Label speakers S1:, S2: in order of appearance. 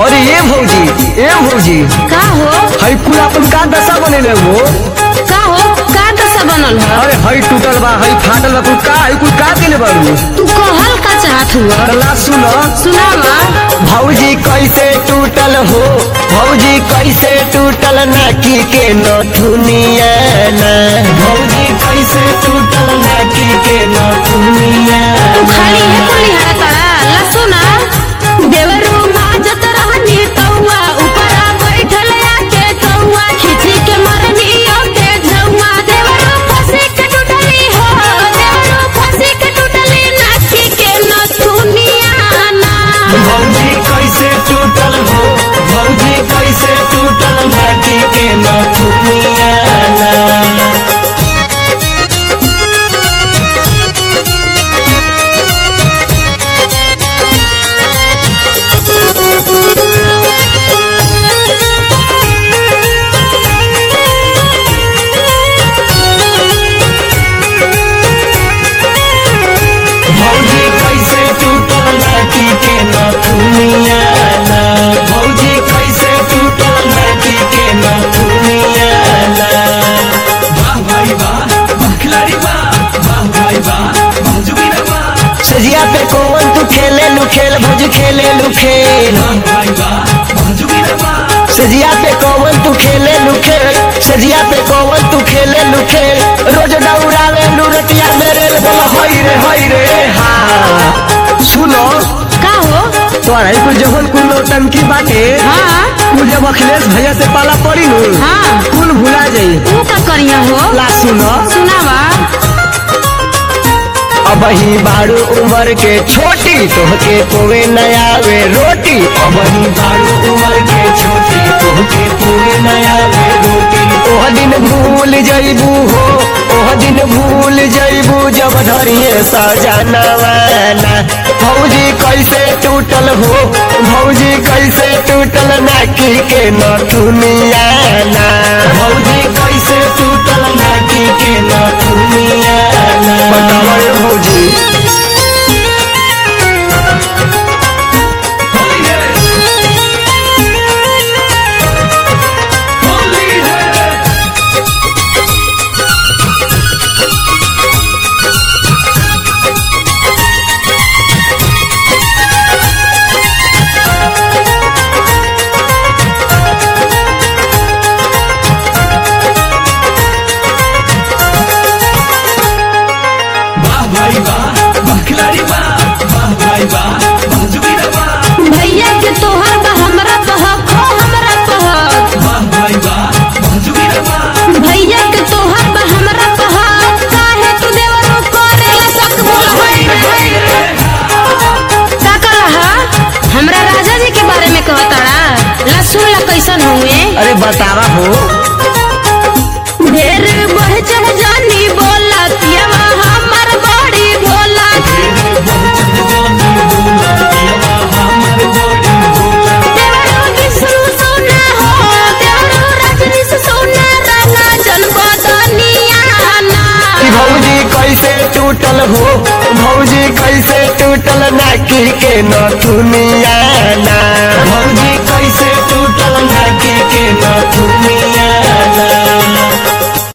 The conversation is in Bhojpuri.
S1: अरे ये भौजी ए भौजी
S2: का हो
S1: हई कुल अपन का दशा बनेले वो
S2: का हो का दशा बनल है
S1: अरे हई टूटल बा हई फाटल बा कुल का हई कुल का देले बारू
S2: तू कहल का चाहत हुआ
S1: अल्लाह सुन
S2: सुनावा
S1: भौजी कैसे टूटल हो भौजी कैसे टूटल नाकी के नथुनिया ना भौजी कैसे टूटल नाकी के नथुनिया
S2: तू खाली है कुली हरा तारा ला सुना देवरू माजत रहनी तौआ ऊपरा बैठल आके कौआ खिची के मरनी ओके झौआ देवरू फंसी के टूटली हो देवरू फंसी के टूटली नाची के नथुनिया ना
S1: भौजी कैसे टूटल हो भौजी कैसे टूटल नाकी के नथुनिया ना भौजी कैसे टूटल नाकी के नथुनिया ना भौजी कैसे टूटल नाकी के नथुनिया ना
S3: वाह भाई वाह वाह खिलाड़ी वाह वाह भाई वाह वाह जुगीरा वाह
S1: सजिया पे कौन तू खेले लू खेल भौजी खेले लू खेल
S3: वाह भाई वाह वाह जुगीरा वाह
S1: सजिया पे कौन तू खेले लू खेल सजिया पे कौन तू खेले लू खेल रोज दौड़ावे लू रतिया मेरे रे बोला हई रे हई रे हाँ सुनो
S2: का हो
S1: तोरा कुल जवन कुल नौटंकी बाटे
S2: हाँ
S1: कुल जब अखिलेश भैया से पाला पड़ी नु
S2: हाँ
S1: कुल भुला जाई
S2: तू का करिया हो
S1: ला सुनो
S2: सुनावा
S1: अब ही बारू उम्र के छोटी तोहके पोवे नया वे रोटी अब ही बारू उम्र के छोटी तोहके पोवे नया वे रोटी ओह दिन भूल जइबू हो ओह दिन भूल जइबू जब धरिए सजनवाना भौजी कैसे टूटल हो भौजी कैसे टूटल नाकी के नथुनिया ना भौजी कैसे टूटल नाकी के नथुनिया ना बताओ ये भौजी
S3: होली है होली है वाह भाई वाह वाह खिलाड़ी वाह वाह भाई वाह वाह जुगीरा वाह
S2: भैया के तोहर बा हमरा बहक हो हमरा बहक
S3: वाह भाई वाह वाह जुगीरा वाह
S2: भैया के तोहर बा हमरा बहक काहे तू देवरो करेला सक बोल होई रे का कहा हमरा राजा जी के बारे में कहताड़ा ला सुन ला कैसन हुए
S1: अरे बतावा हो
S2: ढेर बढ़ चढ़ जानी बोला पियवा हमर बड़ी भोला देवरो विष्णु सोना हो देवरो रजनी से सोना राना जन्म दुनिया ना
S1: कि भौजी कैसे टूटल हो भौजी कैसे टूटल नाकी के नथुनिया ना भौजी